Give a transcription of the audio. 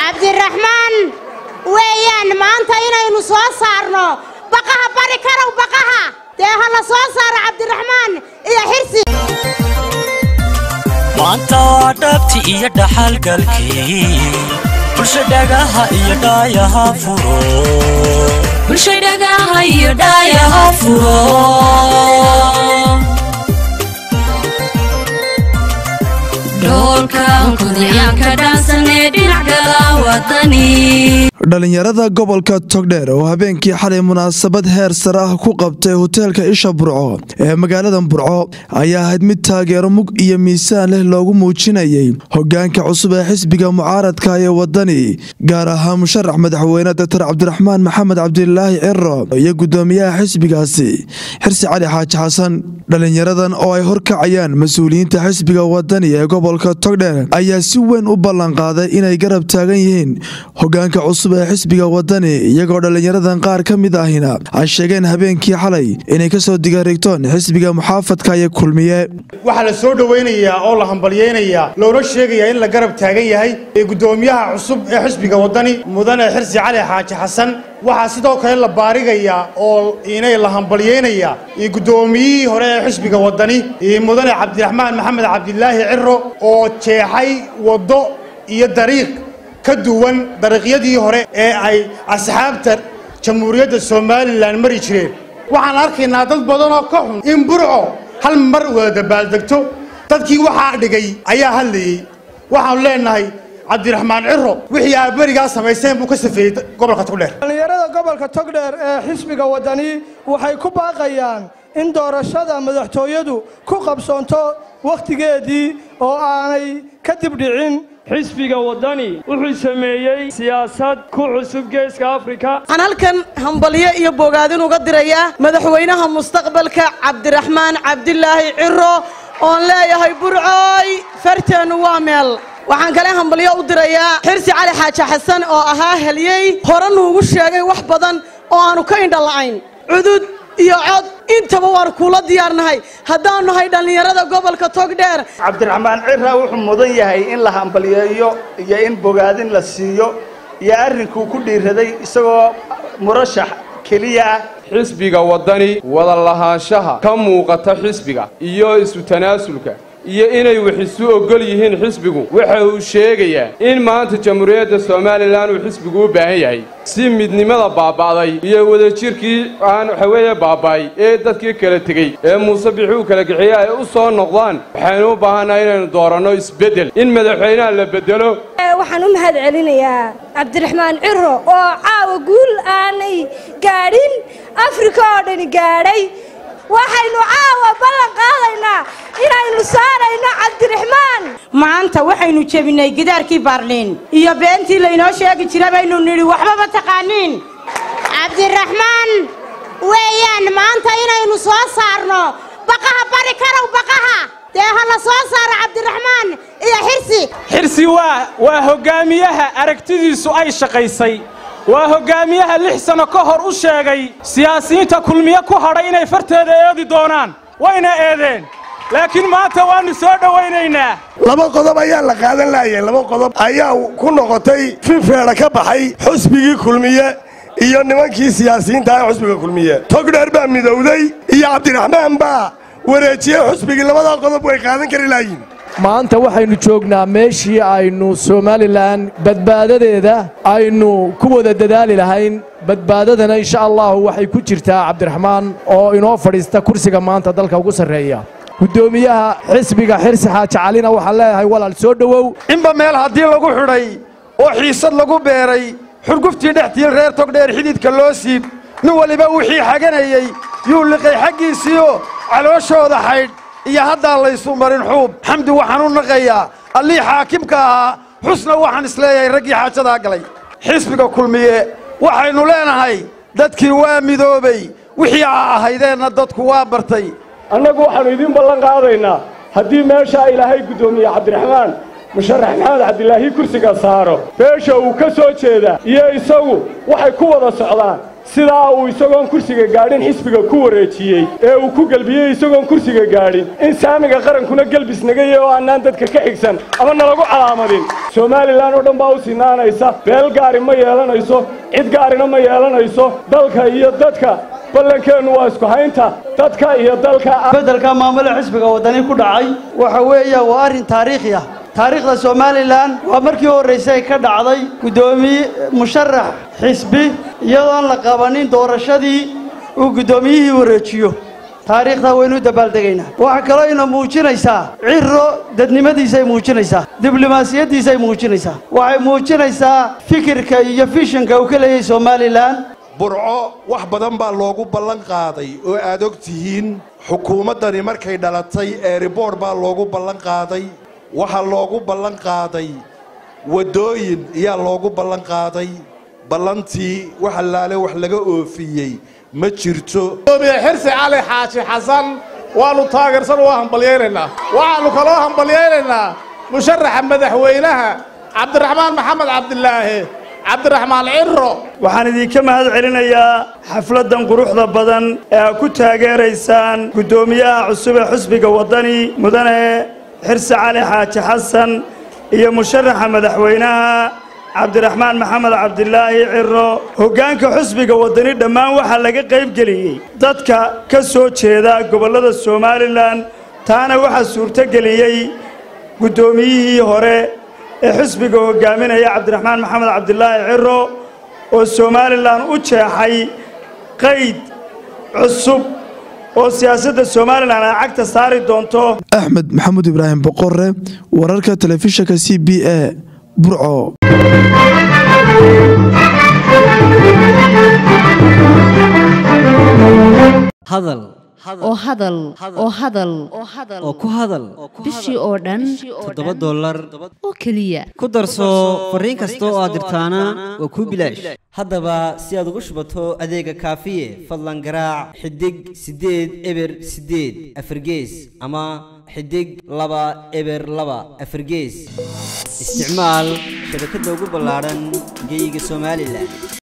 cabdiraxmaan weeyaan maanta inaynu soo saarno baqaha bari karow baqaha dee ha la soo saaro cabdiraxmaan iyo xirsi maanta waa dhabti iyo dhaxalgalkii bulsha dhagaha iyo dhaayaha furo bulsha dhagaha iyo dhaayaha furo dhoolkan kudayaanka dhaansanee dhinac gala wadani dhallinyarada gobolka togdheer oo habeenkii xalay munaasabad heer sare ah ku qabtay hoteelka isha burco ee magaalada burco ayaa ahayd mid taageero mug iyo miisaan leh loogu muujinayay hogaanka cusub ee xisbiga mucaaradka ee wadani gaar ahaan musharax madaxweyne doctor cabdiraxmaan maxamed cabdilaahi ciro iyo gudoomiyaha xisbigaasi xirsi cali xaaji xasan dhallinyaradan oo ay horkacayaan mas-uuliyiinta xisbiga wadani ee gobolka togdheer ayaa si weyn u ballanqaaday inay garab taagan yihiin hogaanka cusub ee xisbiga wadani iyagoo dhallinyaradan qaar ka mid ahina ay sheegeen habeenkii xalay inay kasoo digaarigtoon xisbiga muxaafadka iyo kulmiye waxaa la soo dhowaynayaa oo la hambalyaynayaa loona sheegayaa in la garab taagan yahay ee guddoomiyaha cusub ee xisbiga wadani mudane xirsi cali xaaji xasan waxaa sidoo kale la baarigayaa oo inay la hambalyaynayaa iyo guddoomiyihii hore ee xisbiga wadani iyo mudane cabdiraxmaan maxamed cabdilaahi ciro oo jeexay waddo iyo dariiq ka duwan dariiqyadii hore ee ay asxaabta jamhuuriyadda somalilan mari jireen waxaan arkaynaa dad badan oo ka xun in burco hal mar wada dabaaldegto dadkii waxaa dhigay ayaa hadlayey waxaanu leenahay cabdiraxmaan ciro wixii aad berigaa samayseen buu ka safeeyey gobolka togdheer dhallinyarada gobolka togdheer ee xisbiga wadani waxay ku baaqayaan in doorashada madaxtooyadu ku qabsoonto wakhtigeedii oo aanay kadib dhicin xisbiga waddani wuxuu sameeyey siyaasad ku cusub geeska afrika waxaan halkan hambalyo iyo bogaadin uga dirayaa madaxweynaha mustaqbalka cabdiraxmaan cabdilaahi ciro oon leeyahay burcooy farteennu waa meel waxaan kale hambalyo u dirayaa xirsi cali xaaji xasan oo ahaa heliyey hore nuugu sheegay wax badan oo aanu ka indhala'ayn cudud iyo cod intaba waan kuula diyaarnahay haddaanu nahay dhallinyarada gobolka togdheer cabdiraxmaan cira wuxuu mudan yahay in la hambalyeeyo iyo in bogaadin la siiyo iyo arrinkuu ku dhiiraday isagoo murashax keliya ah xisbiga waddani wada lahaanshaha ka muuqata xisbiga iyo isu tanaasulka iyo inay wax isu oggol yihiin xisbigu waxa uu sheegayaa in maanta jamhuuriyadda somalilan uu xisbigu u baahan yahay si midnimada baaba'day iyo wadajirkii aan waxa weeye baaba'ay ee dadkii kala tegey ee muuse bixi uu kala gixiyey ay u soo noqdaan waxaynu u baahannahay inaynu dooranno isbeddel in madaxweynaha la beddelo waxaan u mahad celinayaa cabdiraxmaan ciro oo caawa guul aanay gaadhin afrika oo dhani gaadhay waxaynu caawa ballan qaadaynaa inaynu saarayno cabdiraxmaan maanta waxaynu jebinay gidaarkii baarliin iyo beentii laynoo sheegi jira baynu nidhi waxba ma taqaaniin cabdiraxmaan weeyaan maanta inaynu soo saarno baqaha bari karow baqaha dee ha la soo saaro cabdiraxmaan iyo xirsi xirsi waa waa hoggaamiyaha aragtidiisu ay shaqaysay waa hoggaamiyaha lix sanno ka hor u sheegay siyaasiyiinta kulmiye ku hadhay inay farteeda eedi doonaan wayna eedeen laakiin maanta waannu soo dhowaynaynaa laba qodob ayaa la qaadan laayay laba qodob ayaa ku noqotay finfeedha ka baxay xusbigii kulmiye iyo nimankii siyaasiyiinta ee xusbiga kulmiye togdheer baa midowday iyo cabdiraxmaan baa wareejiyey xusbigii labadaa qodob way qaadan kari laayiin maanta waxaynu joognaa meeshii aynu somalilan badbaadadeeda aynu ku wada dadaali lahayn badbaadadana insha allahu waxay ku jirtaa cabdiraxmaan oo inoo fadhiista kursiga maanta dalka ugu sarreeya guddoomiyaha xisbiga xirsi xaaji calina waxaan leeyahay walaal soo dhowow inba meel haddii lagu xidhay oo xiisad lagu beeray xurguftii dhextii reer togdheer xididka loo siib nin waliba wixii xaganayey yuu liqay xaggiisiioo calooshooda xaydh iyo haddaan laysu marin xuub xamdi waxaan u naqayaa allii xaakimka ahaa xusna waxaan isleeyahay raggii xaajadaa galay xisbiga kulmiye waxaynu leenahay dadkii waa midoobay wixii aa ahaydeenna dadku waa bartay annagu waxaannu idiin ballan qaadaynaa haddii meeshaa ilaahay guddoomiye cabdiraxmaan musharax maxamed cabdilaahi kursiga saaro beesha uu ka soo jeedaa iyo isagu waxay ku wada socdaan sidaa uu isagoon kursiga gaadhin xisbiga ku wareejiyey ee uu ku gelbiyey isagoon kursiga gaadhin in saamiga qarankuna gelbis nagaya oo aanaan dadka ka xigsan ama nalagu calaamadin somalilan oo dhan baa u sinaanaysa beel gaari ma yeelanayso cid gaarina ma yeelanayso dalka iyo dadka ballankeennu waa isku haynta dadka iyo dalka beddelka maamule xisbiga waddani ku dhacay waxa weeya waa arrin taariikhi ah taariikhda somalilan waa markii horraysay ka dhacday guddoomiye musharax xisbi iyadoon la qabanin doorashadii uu guddoomiyihii wareejiyo taariikhdaa waynu u dabaaldegaynaa waxaa kaloo ina muujinaysaa ciro dadnimadiisay muujinaysaa diblomaasiyaddiisay muujinaysaa waxay muujinaysaa fikirka iyo fishanka uu ka leeyahay somalilan burco wax badan baa loogu ballan qaaday oo aad og tihiin xukuumaddani markay dhalatay eeriboodh baa loogu ballan qaaday waxaa loogu ballan qaaday waddooyin ayaa loogu ballan qaaday ballantii wax allaale wax laga oofiyey ma jirto xirsi cali xaaji xasan waannu taageersan waa hambalyaynaynaa waxaannu kaloo hambalyaynaynaa musharaxa madaxweynaha cabdiraxmaan maxamed cabdilaahi cabdiraxmaan ciro waxaan idinka mahad celinayaa xafladdan quruxda badan ee aad ku taageeraysaan guddoomiyaha cusub ee xusbiga waddani mudane xirsi cali xaaji xasan iyo musharaxa madaxweynaha cabdiraxmaan maxamed cabdilaahi ciro hoggaanka xusbiga waddani dhammaan waxaa laga qaybgeliyey dadka ka soo jeeda gobollada somalilan taana waxaa suurtogeliyey guddoomiyihii hore ee xusbiga hoggaaminaya cabdiraxmaan maxamed cabdilaahi ciro oo somalilan u jeexay qayd cusub oo siyaasadda somalilan ay cagta saari doonto axmed maxamuud ibraahim boqore wararka telefishinka c b a burco hadal oo hadal oo hadal oo ku hadal bishii oo dhan toddoba dollar oo keliya ku darso fariin kasta oo aad dirtaana waa kuu bilaash haddaba si aad ugu shubato adeega kaafiye fadlan garaac xidig siddeed eber siddeed afargees ama xidig laba eber laba afargees isticmaal shabakadda ugu ballaadhan geeyiga somalilan